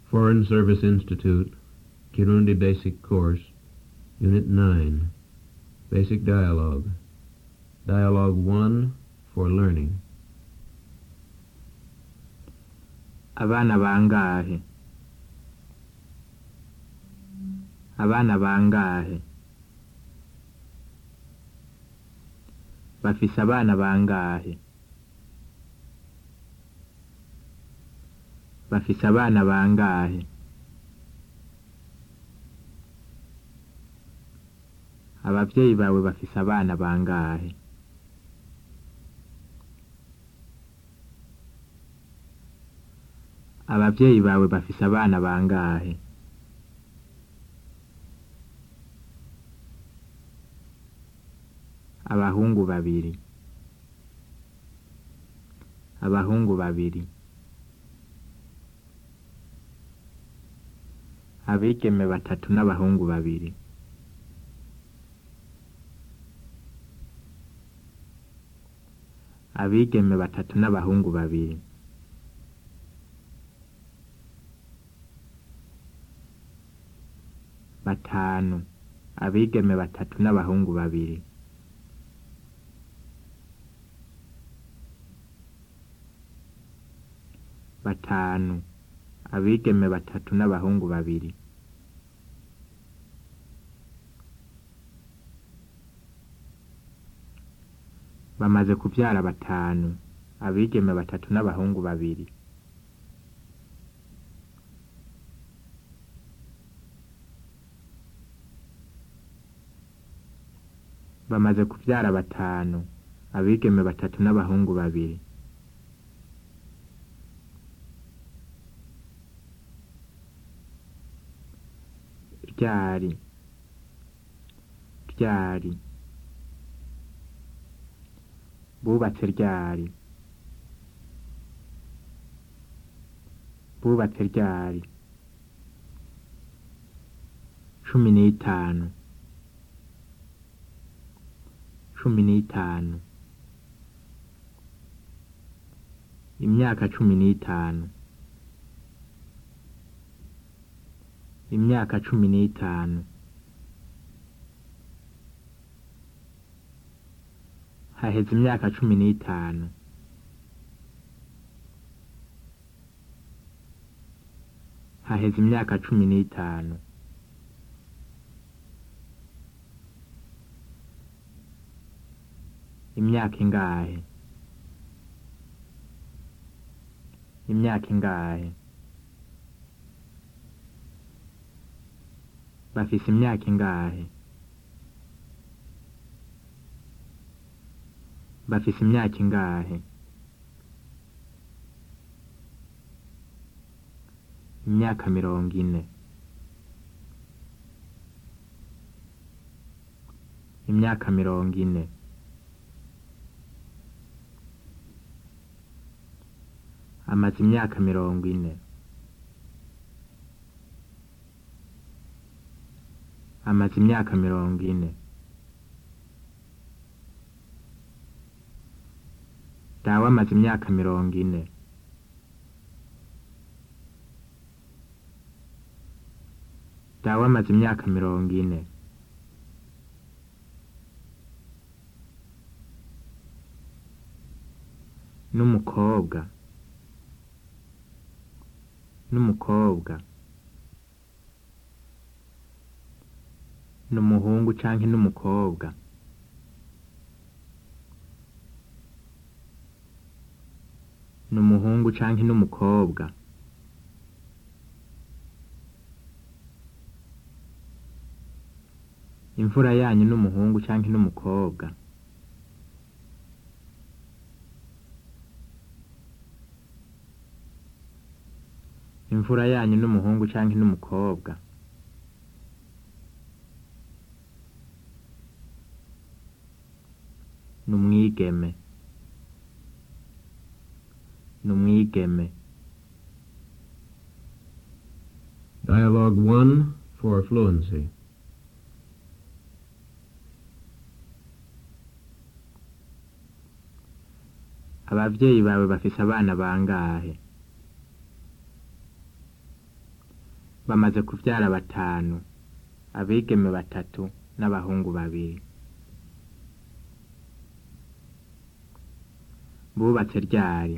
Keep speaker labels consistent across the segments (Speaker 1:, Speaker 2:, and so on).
Speaker 1: Foreign Service Institute, Kirundi Basic Course, Unit 9, Basic Dialogue. Dialogue 1 for Learning.
Speaker 2: abana bangahe abana bangahe bafise abana bangahe bafise abana bangahe abavyeyi bawe bafise abana bangahe abavyeyi bawe bafise abana bangahe abahungu babiri abahungu babiri abigeme batatu n'abahungu babiri abigeme batatu n'abahungu babiri batanu abigeme batatu n'abahungu babiri batanu abigeme batatu n'abahungu babiri bamaze kuvyara batanu abigeme batatu n'abahungu babiri bamaze kuvyara batanu abigeme batatu n'abahungu babiri ryari ryari bubatse ryari bubatse ryari cumi n'itanu cumi n'itanu imyaka cumi n'itanu imyaka cumi n'itanu haheze imyaka cumi n'itanu haheze imyaka cumi n'itanu imyaka ingahe imyaka ingahe bafise imyaka ingahe bafise imyaka ingahe imyaka mirongo ine imyaka mirongo ine amaze imyaka mirongo ine amaze imyaka mirongo ine dawe amaze imyaka mirongo ine dawe amaze imyaka mirongo ine n'umukobwa n'umukobwa n'umuhungu canke n'umukobwa n'umuhungu canke n'umukobwa imfura yanyu n'umuhungu canke n'umukobwa imfura yanyu n'umuhungu canke n'umukobwa n'umwigeme n'umwigeme
Speaker 1: Dialogue 1 for fluency.
Speaker 2: abavyeyi bawe bafise abana bangahe bamaze kuvyara batanu abigeme batatu n'abahungu babiri bubatse ryari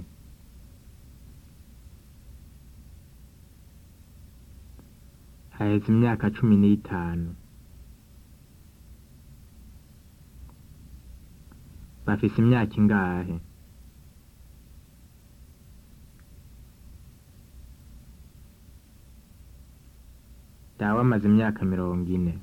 Speaker 2: haheze imyaka cumi n'itanu bafise imyaka ingahe dawe amaze imyaka mirongo ine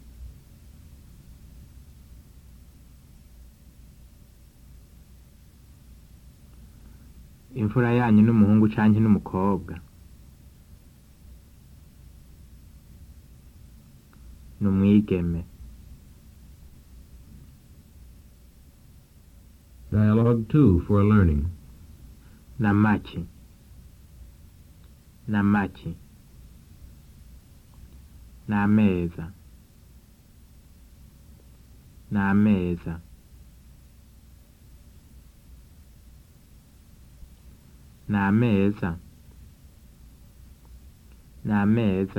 Speaker 2: imfura yanyu n'umuhungu canke n'umukobwa ni umwigeme
Speaker 1: Dialogue 2 for learning.
Speaker 2: na maki na maki n'ameza n'ameza n'ameza n'ameza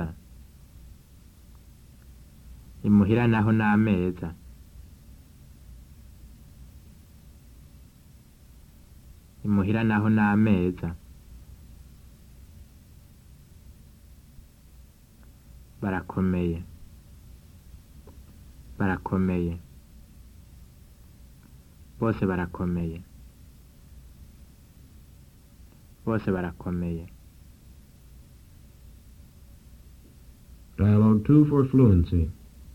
Speaker 2: imuhira naho n'ameza imuhira naho n'ameza barakomeye barakomeye bose barakomeye bose barakomeye
Speaker 1: Dialogue 2 for fluency.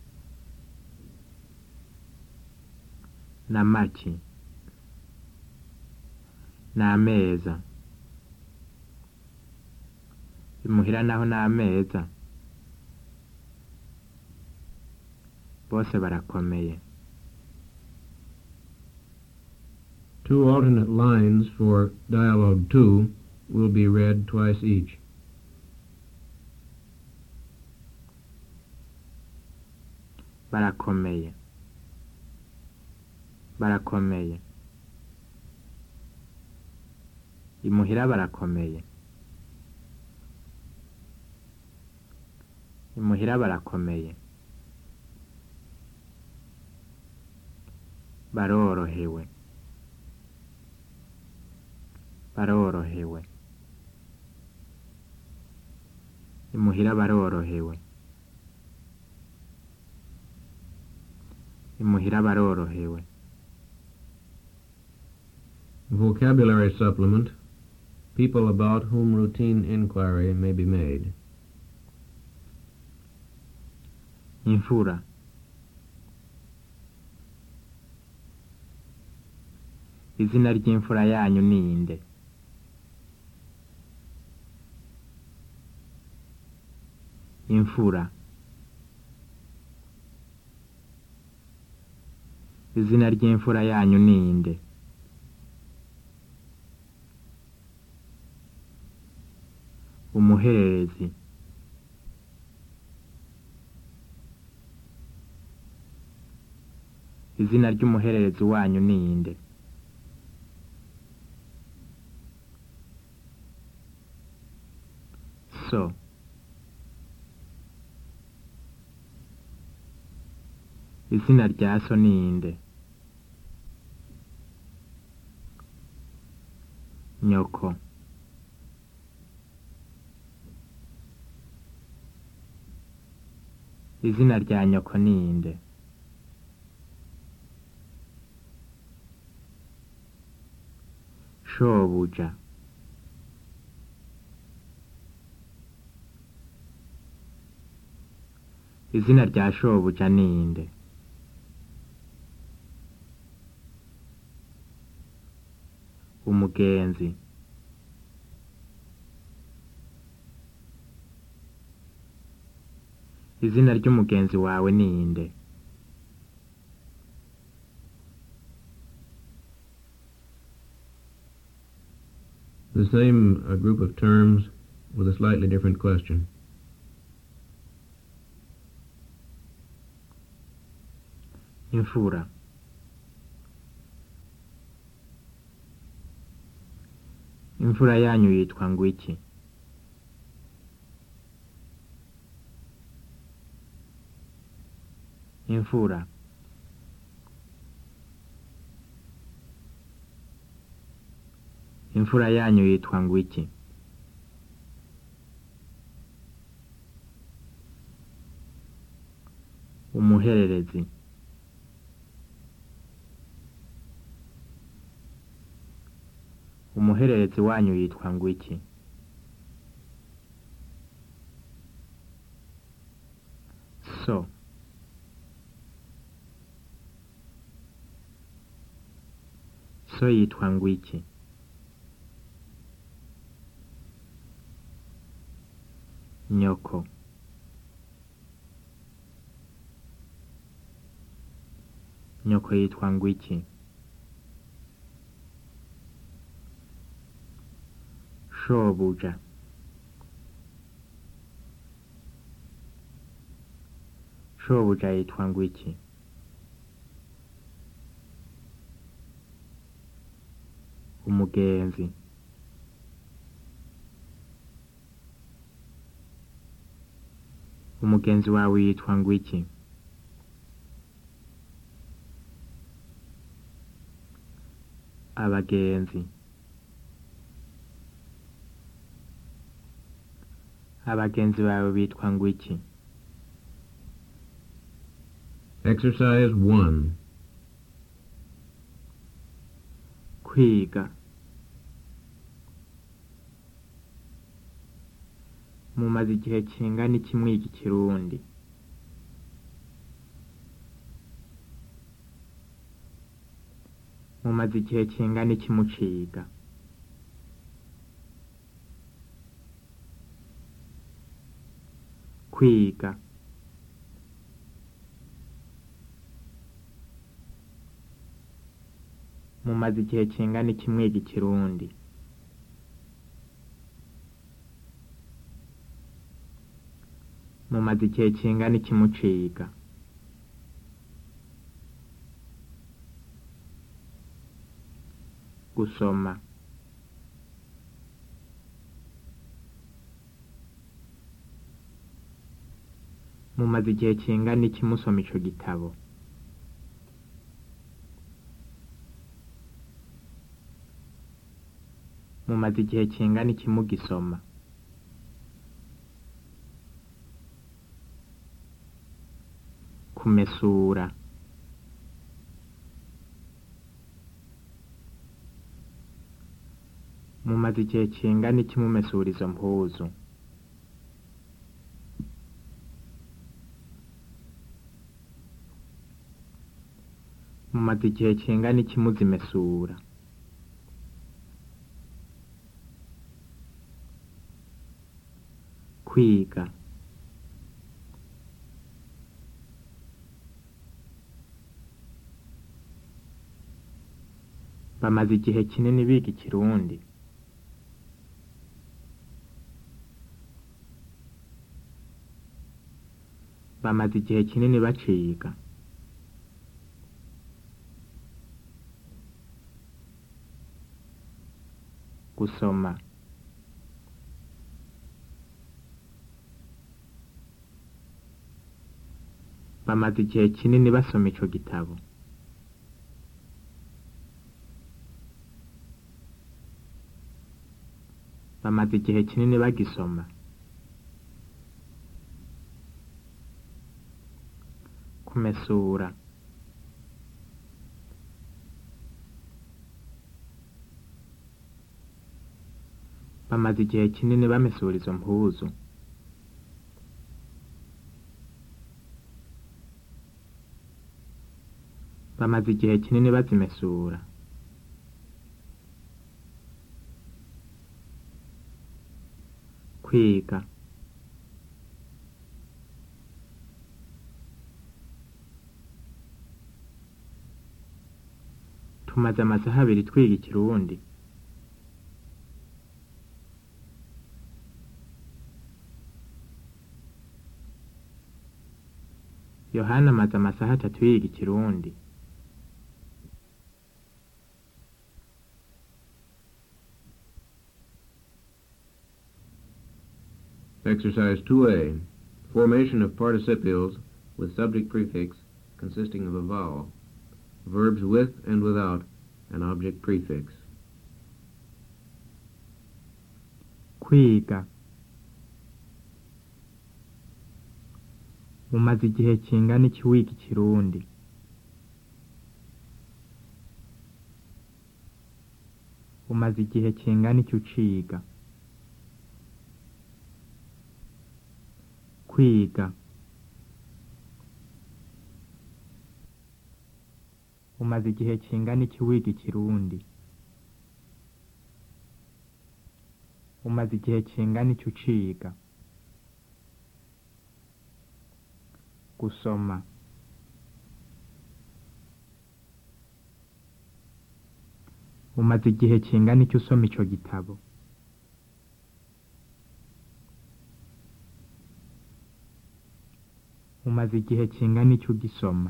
Speaker 2: na maki n'ameza imuhira naho n'ameza bose barakomeye
Speaker 1: Two alternate lines for Dialogue 2 will be read twice each.
Speaker 2: barakomeye barakomeye imuhira barakomeye imuhira barakomeye barorohewe barorohewe imuhira barorohewe imuhira barorohewe
Speaker 1: Vocabulary supplement. People about whom routine inquiry may be made.
Speaker 2: imfura izina ry'imfura yanyu ni inde imfura izina ry'imfura yanyu ni inde umuhererezi izina ry'umuhererezi wanyu ni inde so izina rya so ni inde nyoko izina rya nyoko ni inde shobuja izina rya shobuja ni inde umugenzi izina ry'umugenzi wawe ni inde
Speaker 1: The same uh, group of terms with a slightly different question.
Speaker 2: imfura imfura yanyu yitwa ngo iki imfura imfura yanyu yitwa ngwiki umuhererezi umuhererezi wanyu yitwa ngwiki so so yitwa ngwiki nyoko nyoko yitwa ngwiki shobuja shobuja yitwa ngwiki umugenzi umugenzi wawe yitwa ngwiki abagenzi abagenzi bawe bitwa ngwiki
Speaker 1: Exercise 1.
Speaker 2: kwiga mumaze igihe kingana iki mwiga ikirundi mumaze igihe kingana iki muciga kwiga mumaze igihe kingana iki mwiga ikirundi mumaze igihe kingana iki muciga gusoma mumaze igihe kingana iki musoma ico gitabo mumaze igihe kingana iki mugisoma kumesura mumaze igihe kingana iki mumesura izo mpuzu mumaze igihe kingana iki muzimesura kwiga bamaze igihe kinini biga ikirundi bamaze igihe kinini baciga gusoma bamaze igihe kinini basoma ico gitabo bamaze igihe kinini bagisoma kumesura bamaze igihe kinini bamesura izo mpuzu bamaze igihe kinini bazimesura kwiga tumaze amasaha abiri twiga ikirundi yohana amaze amasaha atatu yiga ikirundi
Speaker 1: Exercise 2A. Formation of participles with subject prefix consisting of a vowel. Verbs with and without an object prefix.
Speaker 2: kwiga umaze igihe kingana iki wiga ikirundi umaze igihe kingana iki uciga kwiga umaze igihe kingana iki wiga ikirundi umaze igihe kingana iki uciga gusoma umaze igihe kingana iki usoma ico gitabo umaze igihe kingana iki ugisoma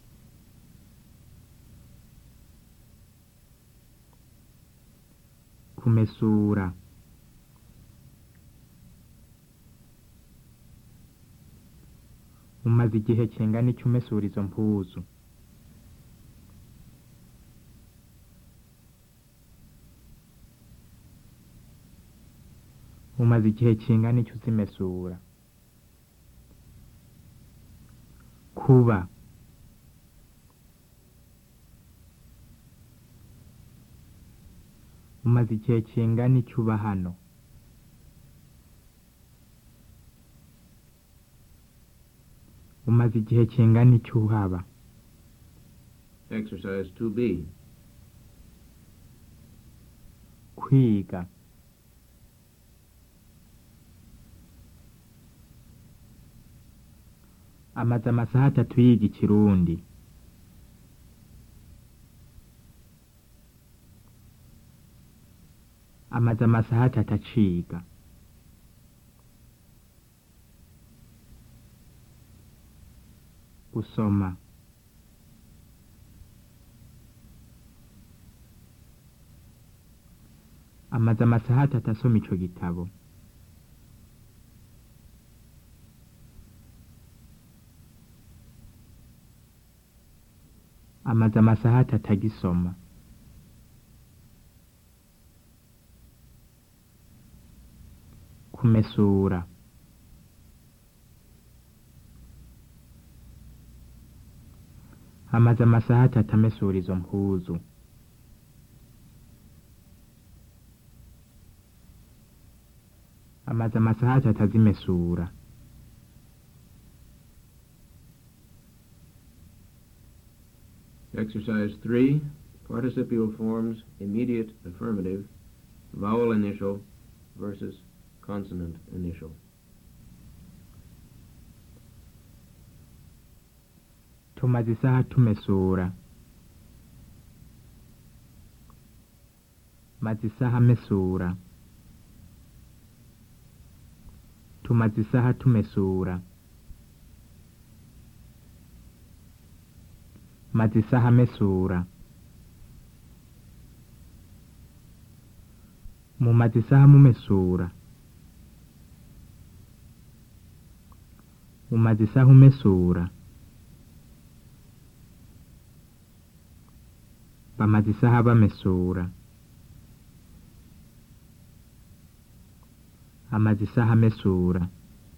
Speaker 2: kumesura umaze igihe kingana iki umesura izo mpuzu umaze igihe kingana iki uzimesura kuba umaze igihe kingana iki uba hano umaze igihe kingana iki uhaba
Speaker 1: Exercise 2B.
Speaker 2: kwiga amaze amasaha atatu yiga ikirundi amaze amasaha atatu aciga gusoma amaze amasaha atatu asoma ico gitabo amaze amasaha atatu agisoma kumesura amaze amasaha atatu amesura izo mpuzu amaze amasaha atatu azimesura
Speaker 1: Exercise 3. Participial forms immediate affirmative, vowel initial versus consonant initial.
Speaker 2: tumaze isaha tumesura maze isaha mesura tumaze isaha tumesura maze isaha mesura mumaze isaha mumesura umaze isaha umesura bamaze isaha bamesura amaze isaha amesura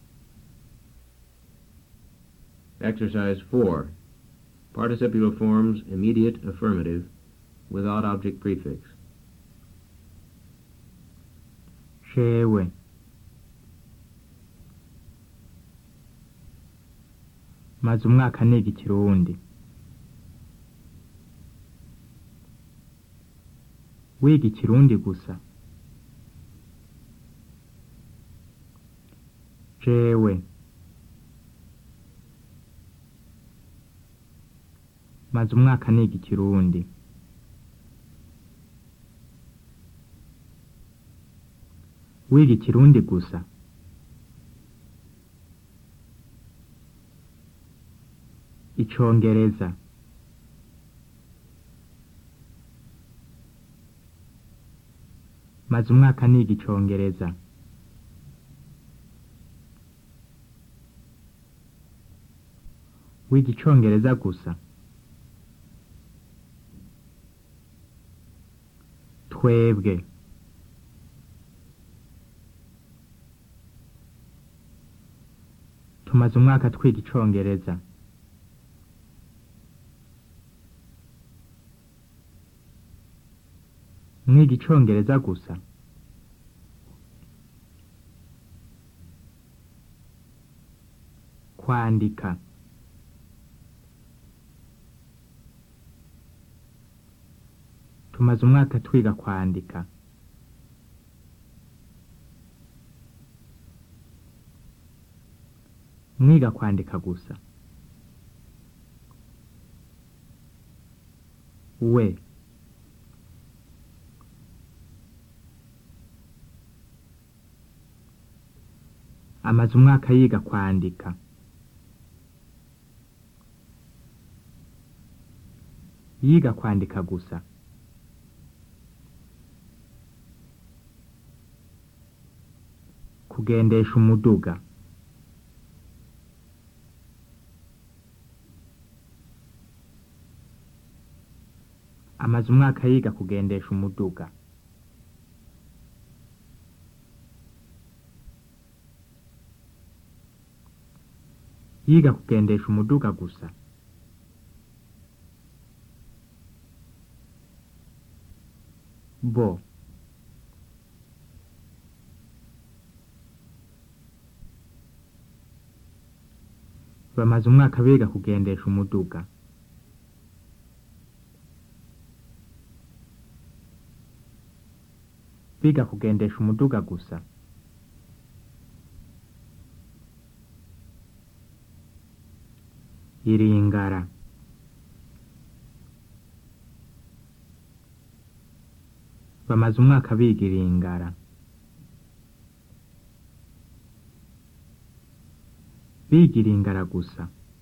Speaker 1: Exercise 4. Participial forms immediate affirmative without object prefix.
Speaker 2: shewe maze umwaka niga ikirundi wiga ikirundi gusa jewe maze umwaka niga ikirundi wiga ikirundi gusa icongereza maze umwaka niga icongereza wiga icongereza gusa twebwe tumaze umwaka twiga icongereza mwiga icongereza gusa kwandika tumaze umwaka twiga kwandika mwiga kwandika gusa we amaze umwaka yiga kwandika yiga kwandika gusa kugendesha umuduga amaze umwaka yiga kugendesha umuduga yiga kugendesha umuduga gusa bo bamaze umwaka biga kugendesha umuduga biga kugendesha umuduga gusa iringara bamaze umwaka biga iringara biga iringara gusa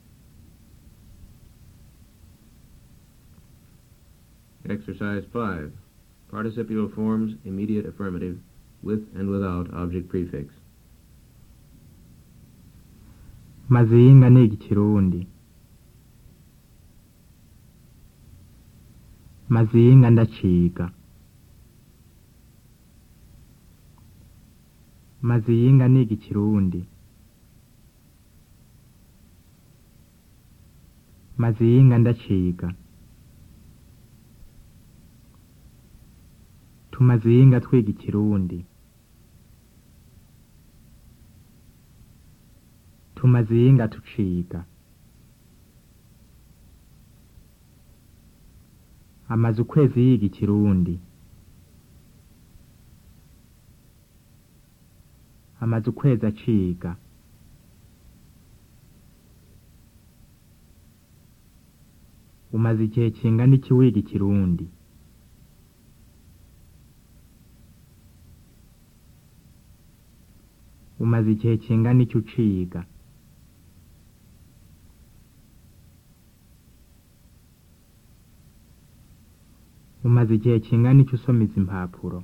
Speaker 1: Exercise 5. Participial forms immediate affirmative with and without object prefix.
Speaker 2: maze yinga niga ikirundi maze yinga ndaciga maze yinga niga ikirundi maze yinga ndaciga tumaze yinga twiga ikirundi tumaze yinga tuciga amaze ukwezi yiga ikirundi amaze ukwezi aciga umaze igihe kingana iki wiga ikirundi umaze igihe kingana iki uciga umaze igihe kingana iki usoma izi impapuro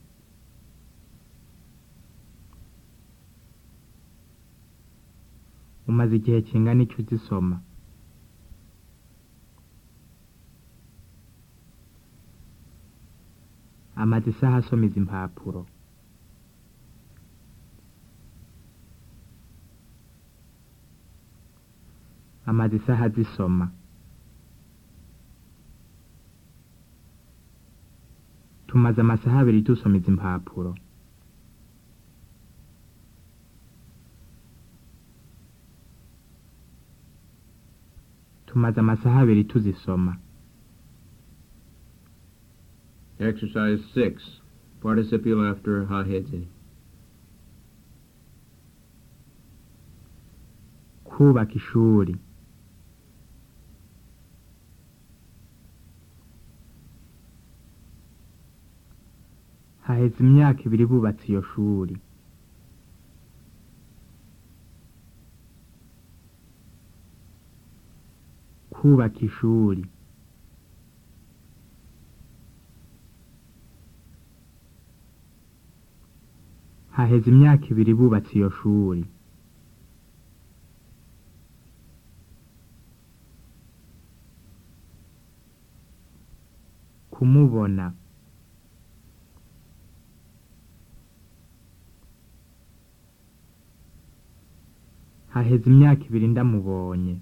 Speaker 2: umaze igihe kingana iki uzisoma amaze isaha asoma izi impapuro amaze isaha azisoma tumaze amasaha abiri dusoma izi impapuro tumaze amasaha abiri tuzisoma
Speaker 1: Exercise 6. Participial after haheze.
Speaker 2: kubaka ishuri haheze imyaka ibiri bubatse iyo shuri kubaka ishuri haheze imyaka ibiri bubatse iyo shuri kumubona haheze imyaka ibiri ndamubonye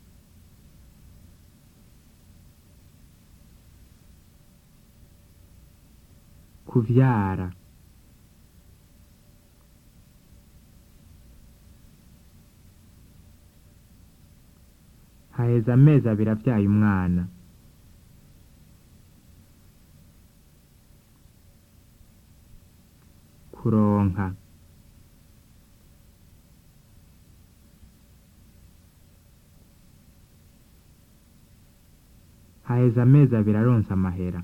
Speaker 2: kuvyara haheze amezi abiri avyaye umwana kuronka haheze amezi abiri aronse amahera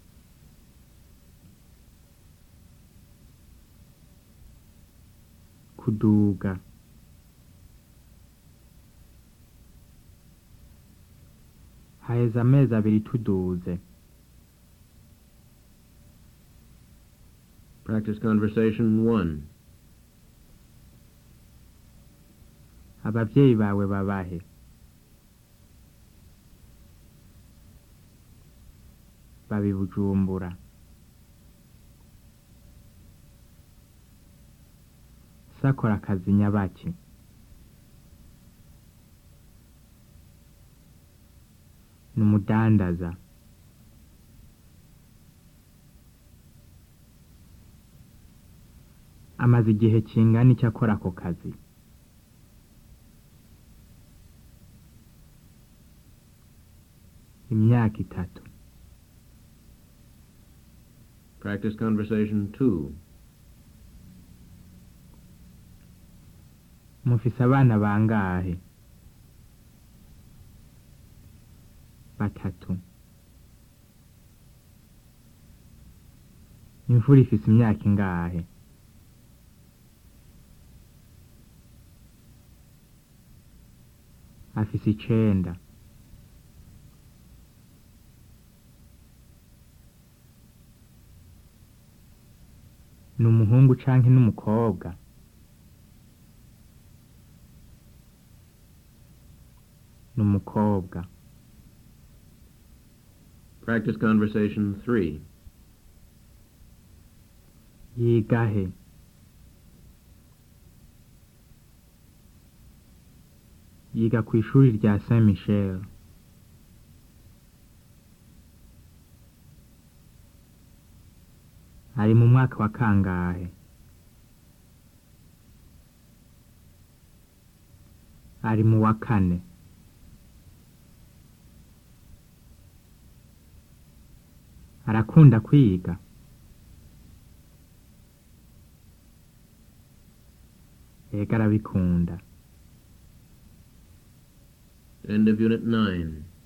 Speaker 2: kuduga haheze amezi abiri tuduze
Speaker 1: Practice conversation 1.
Speaker 2: abavyeyi bawe babahe babi bujumbura sakora akazi nyabaki ni umudandaza amaze igihe kingana icyo akora ako kazi imyaka itatu
Speaker 1: Practice conversation 2.
Speaker 2: mufise abana bangahe batatu imvura ifise imyaka ingahe afise icenda ni umuhungu canke n'umukobwa ni umukobwa
Speaker 1: Practice conversation 3.
Speaker 2: yiga he yiga ku ishuri rya saint michel ari mu mwaka wa kangahe ari mu wa kane arakunda kwiga ega arabikunda
Speaker 1: End of Unit 9.